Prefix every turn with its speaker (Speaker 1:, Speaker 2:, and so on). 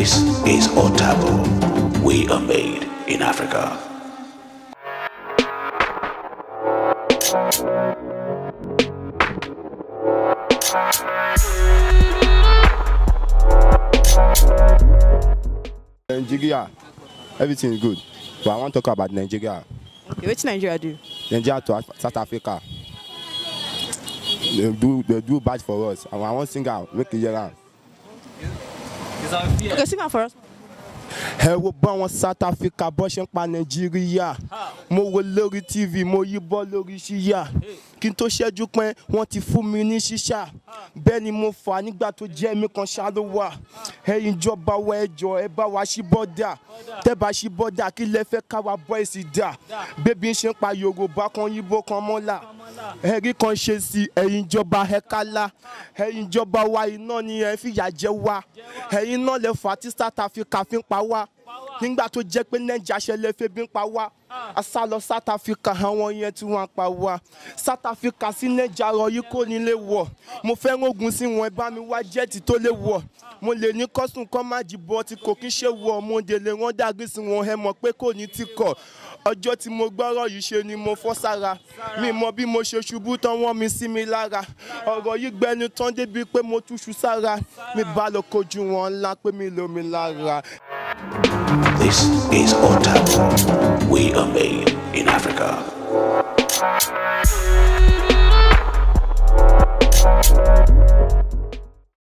Speaker 1: This is Otabo. We are made in Africa.
Speaker 2: Nigeria, everything is good. But I want to talk about Nigeria.
Speaker 3: Okay, wetin Nigeria do?
Speaker 2: Nigeria to Af- South Africa. They do they do bad for us. And I want sing out, make it hear am.
Speaker 3: Okay, sing am for us.
Speaker 2: ẹ wo bá wọn South Africa bọ́ ṣe ń pa Nàìjíríà mo wo lórí TV mo yí bọ́ lórí ṣíyà kí n tó ṣẹ́jú pẹ́ wọ́n ti fún mi ní ṣíṣà bẹ́ẹ̀ ni mo fà á nígbà tó jẹ́ mi kan ṣá ló wà ẹ̀yin ìjọba wa ẹ jọ̀ọ́ ẹ bá wa ṣí bọ́dà tẹ́ bá ṣí bọ́dà kí lẹ fẹ́ ká wa bọ́ èsì dà bébí ń ṣe ń pa Yorùbá kan yíbó kan mọ́là ẹ̀rí kan ṣe sí ẹ̀yin ìjọba ẹ kálá ẹ̀yin ìjọba wa iná ni ẹ fìyà jẹ wá ẹ̀yin náà lẹ fà á tí South Africa fi ń pa wá nígbà tó jẹ́ pé Nàìjíríà ṣẹlẹ̀ febi ń pa wá a sá lọ South Africa àwọn yẹn tí wọ́n pa wá South Africa sí Nàìjíríà rọ yìí kò ní lè wọ̀ mo fẹ́ ogun sí wọn ẹ bá mi wá jẹ́ẹ̀tì tó lè wọ̀ mo lè ní kọ́sùn kọ́ má jìbọ̀ tí kò kí ń ṣe wọ̀ mo dé lè wọ́n dàgbé sí wọn ẹ mọ̀ pé kò ní tí kọ̀ ọjọ́ tí mo gbọ́rọ̀ yìí ṣe ni mo fọ́ sára mi mọ bí mo ṣe ṣubú tán wọ́n mi sí mi lára ọ̀rọ̀ yìí gbẹnu tán débi pé mo túṣu sára mi bá lọ kojú wọn ńlá pé mi lómi lára.
Speaker 1: This is Otabo. We are made in Africa.